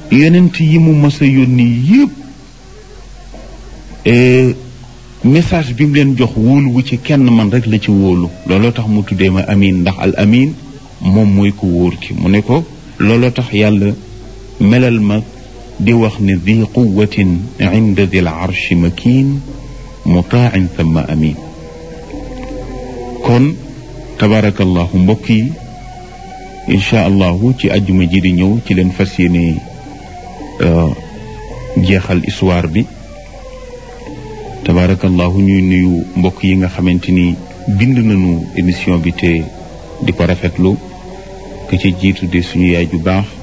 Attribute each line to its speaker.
Speaker 1: yonent yi mu mës a yónni yépp message bi mu leen jox wóolu wu ci kenn man rek la ci wóolu looloo tax mu tuddee ma amin ndax al amin moom mooy ko wóor ki mu ne ko looloo tax yàlla melal ma di wax ne di quwatin inda dil arshi makin mutaan thumma amin kon tabarakallahu mbokk yi incha allahu ci ajjuma ji di ñëw ci leen fas yéene jeexal histoire bi tabarakallahu ñuy nuyu mbokk yi nga xamante ni bind nañu émission bi te di ko rafetlu ka ci jiitu de suñu yaay ju baax